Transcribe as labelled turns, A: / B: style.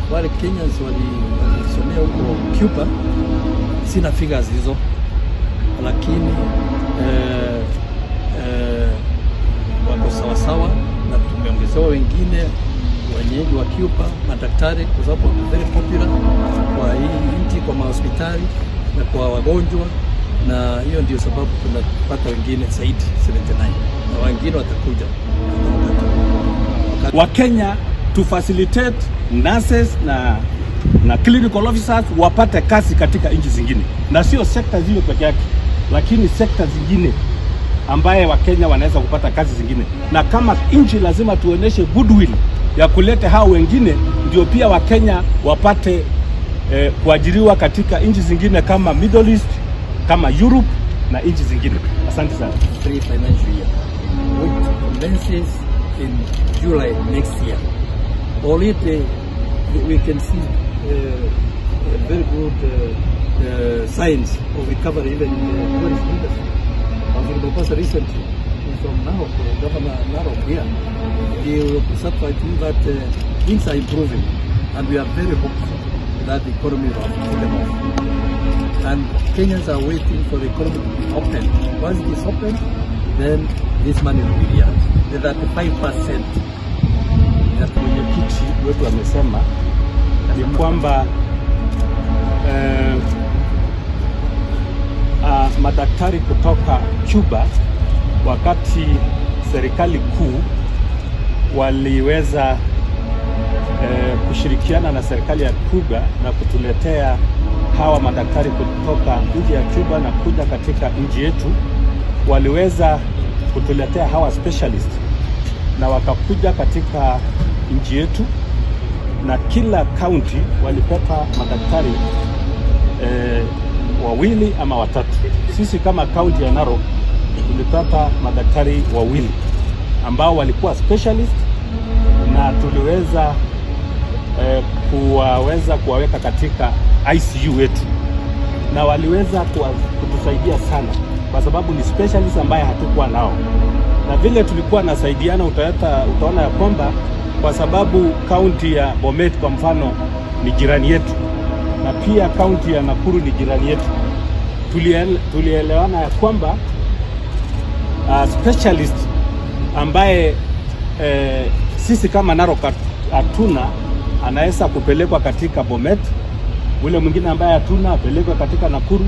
A: wale Kenyans walisomea huko Cuba, sina figures hizo, lakini eh, eh, wako sawasawa, na tumeongezewa wengine wenyeji wa Cuba, madaktari, kwa sababu wako very popular kwa hii nchi, kwa mahospitali na kwa wagonjwa, na hiyo ndio sababu tunapata wengine zaidi 79 na wengine watakuja
B: Wakenya to facilitate nurses na na clinical officers wapate kazi katika nchi zingine, na sio sekta zile peke yake, lakini sekta zingine ambaye Wakenya wanaweza kupata kazi zingine, na kama nchi lazima tuoneshe goodwill ya kuleta hao wengine, ndio pia Wakenya wapate eh, kuajiriwa katika nchi zingine kama Middle East, kama Europe na nchi zingine. Asante sana.
A: three financial year, which commences in July next year. Already we can see uh, a very good uh, uh, signs of recovery even in the tourism industry. I was in Mombasa recently from Narok, uh, Governor Narok here. He will certify to you that uh, things are improving and we are very hopeful that the economy will pull them off and Kenyans are waiting for the economy to be open. Once it is open, then this money will be here. The 35% that
B: Mwenyekiti wetu amesema ni kwamba eh, ah, madaktari kutoka Cuba wakati serikali kuu waliweza eh, kushirikiana na serikali ya Cuba na kutuletea hawa madaktari kutoka nchi ya Cuba na kuja katika nchi yetu, waliweza kutuletea hawa specialist na wakakuja katika nchi yetu, na kila kaunti walipata madaktari eh, wawili ama watatu. Sisi kama kaunti ya Narok tulipata madaktari wawili ambao walikuwa specialist na tuliweza eh, kuwaweza kuwaweka katika ICU wetu na waliweza kuwa- kutusaidia sana kwa sababu ni specialist ambaye hatukuwa nao, na vile tulikuwa nasaidiana, utaeta, utaona ya kwamba kwa sababu kaunti ya Bomet kwa mfano ni jirani yetu na pia kaunti ya Nakuru ni jirani yetu, tuliele- tulielewana ya kwamba uh, specialist ambaye eh, sisi kama Narok hat- hatuna anaweza kupelekwa katika Bomet, ule mwingine ambaye hatuna apelekwe katika Nakuru